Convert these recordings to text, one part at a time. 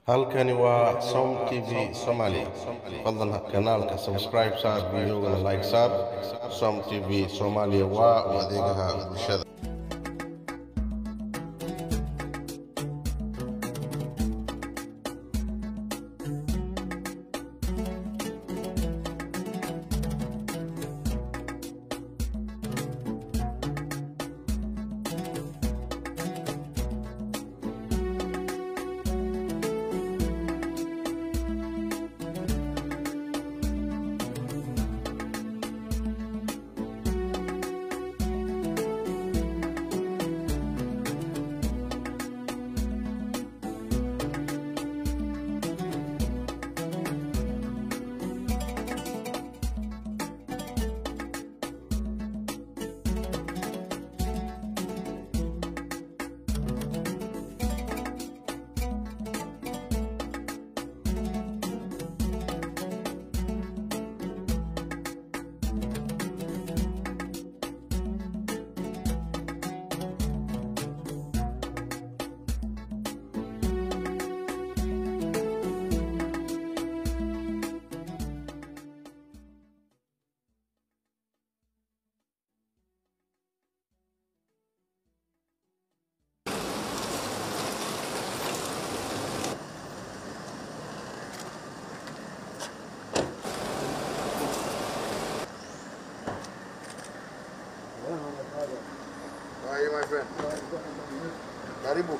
halkani waa som t v somaali fadlan kanaalka subscribe saar videogana like saar som t v soomaaliya waa u adeegaha bulshada How are you, my friend? Karibu.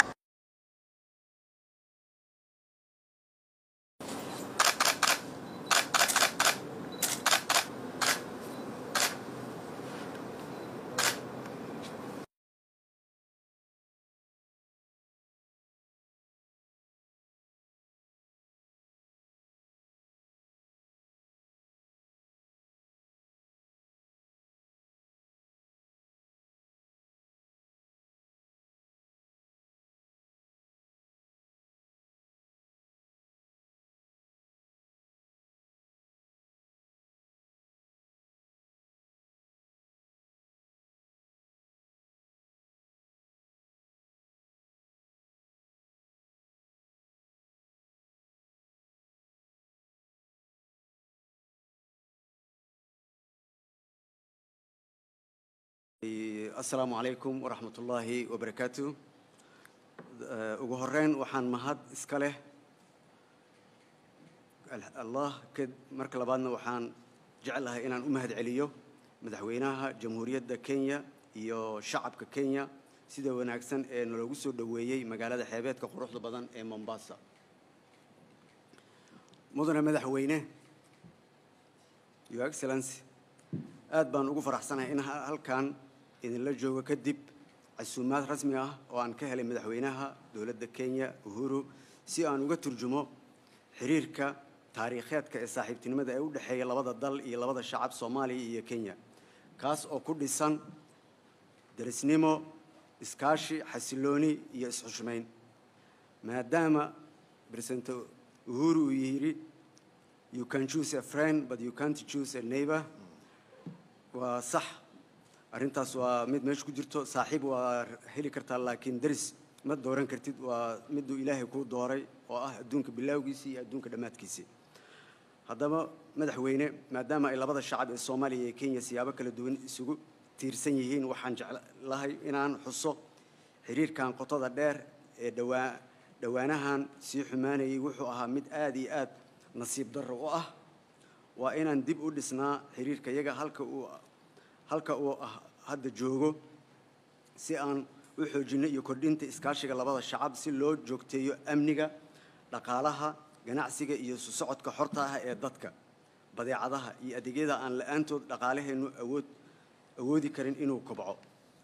asalaamu calaykum waraxmat ullaahi wabarakaatu Eh, ugu horeyn waxaan mahad iska leh Al- allah kad- marka labaadna waxaan jeclahay inaan u mahad celiyo madaxweynaha jamhuuriyadda kenya iyo shacabka kenya sida wanaagsan ee naloogu soo dhoweeyey magaalada xeebeedka quruxda badan ee mombasa mudane madaxweyne your excellency aad baan ugu faraxsanahay in ha- halkan idinla joogo kadib casuumaad rasmi ah oo aan ka helay madaxweynaha dowladda kenya uhuru si aan uga turjumo xiriirka taariikheedka ee saaxiibtinimada ee u dhexeeya labada dal iyo labada shacab soomaaliya iyo kenya kaas oo ku dhisan derisnimo iskaashi xasilooni iyo isxushmayn maadaama president uhuru uu yidhi you can choose a friend but you can't choose a neighbor waa sax arrintaas waa mid meesha ku jirto saaxiib waa heli kartaa laakiin deris ma dooran kartid waa miduu ilaahay kuu dooray oo ah adduunka bilaawgiisii iyo adduunka dhammaadkiisii haddaba madaxweyne maadaama ay labada shacab ee soomaaliya iyo kenya siyaabo kala duwan isugu tiirsan yihiin waxaan jeclahay inaan xuso xiriirkan qotada dheer ee dhawaa dhowaanahan sii xumaanayay wuxuu ahaa mid aad iyo aad nasiib darro u ah waa inaan dib u dhisnaa xiriirka yaga halka uu halka uu ah hadda joogo si aan u xoojinno iyo kordhinta iskaashiga labada shacab si loo joogteeyo amniga dhaqaalaha ganacsiga iyo isu socodka xorta ah ee dadka badeecadaha iyo adeegyada aan la-aantood dhaqaalaheennu awood awoodi karin inuu kobco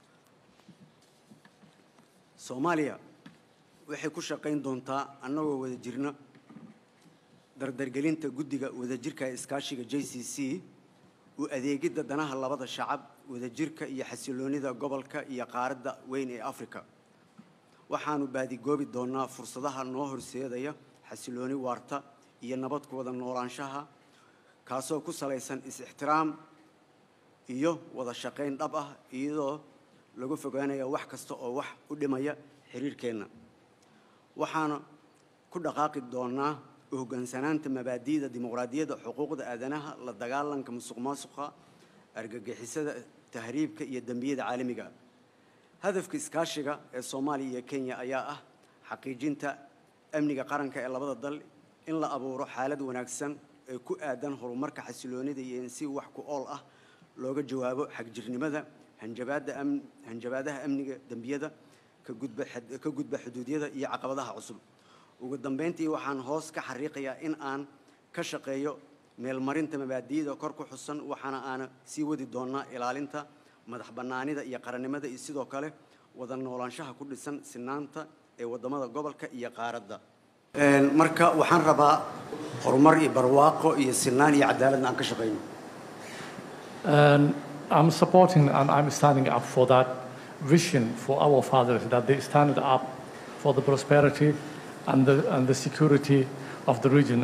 soomaaliya waxay ku shaqayn doontaa annagoo wada jirna dardargelinta guddiga wadajirka ee iskaashiga j c c u adeegidda danaha labada shacab wadajirka iyo xasiloonida gobolka iyo qaaradda weyn ee afrika waxaanu baadigoobi doonnaa fursadaha noo horseedaya xasilooni waarta iyo nabad ku wada noolaanshaha kaasoo ku salaysan is-ixtiraam iyo wada shaqayn dhab ah iyadoo lagu fogaanaya wax kasta oo wax u dhimaya xiriirkeenna waxaana ku dhaqaaqi doonaa u hoggaansanaanta mabaadi'da dimuqraadiyadda xuquuqda aadanaha la dagaalanka musuqmaasuqa argagixisada tahriibka iyo dembiyada caalamiga hadafka iskaashiga ee soomaaliya iyo kenya ayaa ah xaqiijinta amniga qaranka ee labada dal in la abuuro xaalad wanaagsan ee ku aadan horumarka xasiloonida iyo in si wax ku ool ah looga jawaabo xagjirnimada hanjabaadda am hanjabaadaha amniga dembiyada ka gudba xad- ka gudba xuduudyada iyo caqabadaha cusub ugu dambeyntii waxaan hoos ka xariiqayaa in aan ka shaqeeyo meelmarinta mabaadi'da kor ku xusan waxaana aana sii wadi doonaa ilaalinta madax bannaanida iyo qarannimada iyo sidoo kale wada noolaanshaha ku dhisan sinaanta ee waddamada gobolka iyo qaaradda marka waxaan rabaa horumar iyo barwaaqo iyo sinaan iyo cadaaladna aan ka shaqeyno And I'm supporting and I'm standing up for that vision for our fathers that they stand up for the prosperity and the, and the security of the region.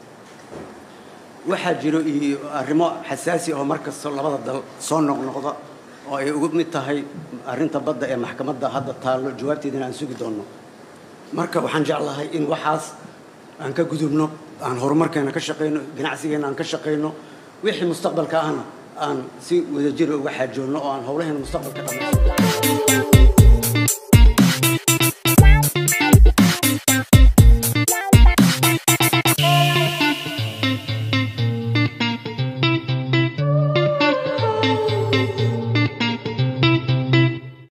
waxaa jiro iyo arrimo xasaasi ah oo mar kasta labada dal soo noqnoqda oo ay ugu mid tahay arrinta badda ee maxkamadda hadda taallo jawaabteedana aan sugi doonno marka waxaan jeclahay in waxaas aan ka gudubno aan horumarkeena ka shaqayno ganacsigeena aan ka shaqayno wixii mustaqbalka ahna aan si wadajir uga xaajoonno oo aan howlaheena mustaqbalka dhammaysto